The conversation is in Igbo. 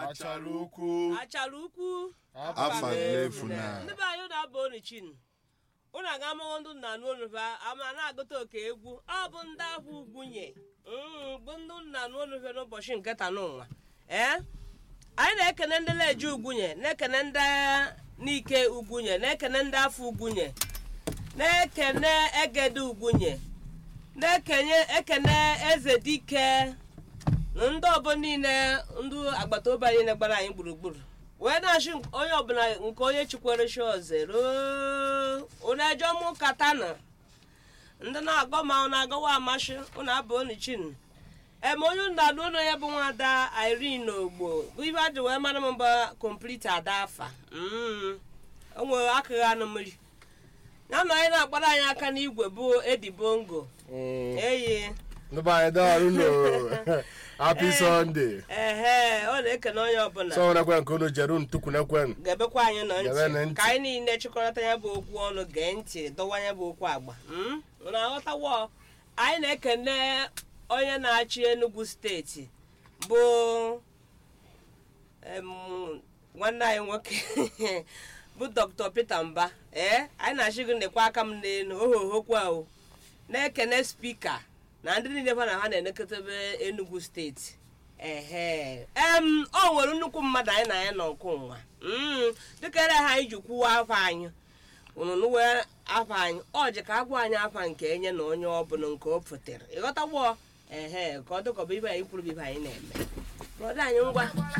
achara ukwu achara ukwu afa na-efu na ndị be anyị na-aba onichin ụnụ aga amụghọ ndụ nna n'onuva ama na-agụta oke egwu ọ bụ ndị ahụ ugwunye Mm, bụ ndị nna n'onuve n'ụbọchị nke taa n'ụwa ee anyị na-ekene ndị leji ugwunye na-ekene ndị n'ike ugwunye na-ekene ndị afọ ugwunye na-ekene egede ugwunye na-ekenye ekene eze dike na ndị ọbụ niile ndị agbata obi anyị na-gbara anyị gburugburu wee na-achị onye ọbụla nke onye chikwere chi ozero ụna-eje mụ katana ndị na-agọ ma ọ na-agọwa amasị ụnụ abụ onichin eme onye ụnụ na-alụ ụlọ ya bụ nwada irene ogbo bụ ibe adị wee mara m mba kompliti ada afa Mm. o nwere akụghị anụ mmiri ya na onye na-agbara anyị aka n'igwe bụ edi bongo eyi ndị be anyị daalụ no happy sunday ehe ọ na-ekene onye ọbụla sọ nekwe nke unu jeru ntukwunekwe ga-ebekwa anyị nọ Gebe na ntị ntị. ka anyị niile chịkọrọta ya bụ okwu ọnụ gee ntị dọwa ya bụ okwu agba Mm? Unu aghọtawo anyị na-ekene onye na-achị Enugu steeti bụ em, nwanne anyị nwoke bụ Dr. Peter Mba ee anyị na-achị gị nekwa aka m n'elu ohohokwa o na-ekene spika na ndị niile fa na ha na-elekọtabe Enugu steeti ehe em o nwere nnukwu mmadụ anyị na ya nọ nke ụwa Mm, dịka ere ha anyị ji kwuwa afa anyị ụnụnụ wee afa anyị ọ ji ka agwa anyị afa nke enye na onye ọbụla nke o pụtara ịghọtawo ehe ka ọ dịkọba ibe anyị kwuru bụ ibe anyị na-eme brọda anyị ngwa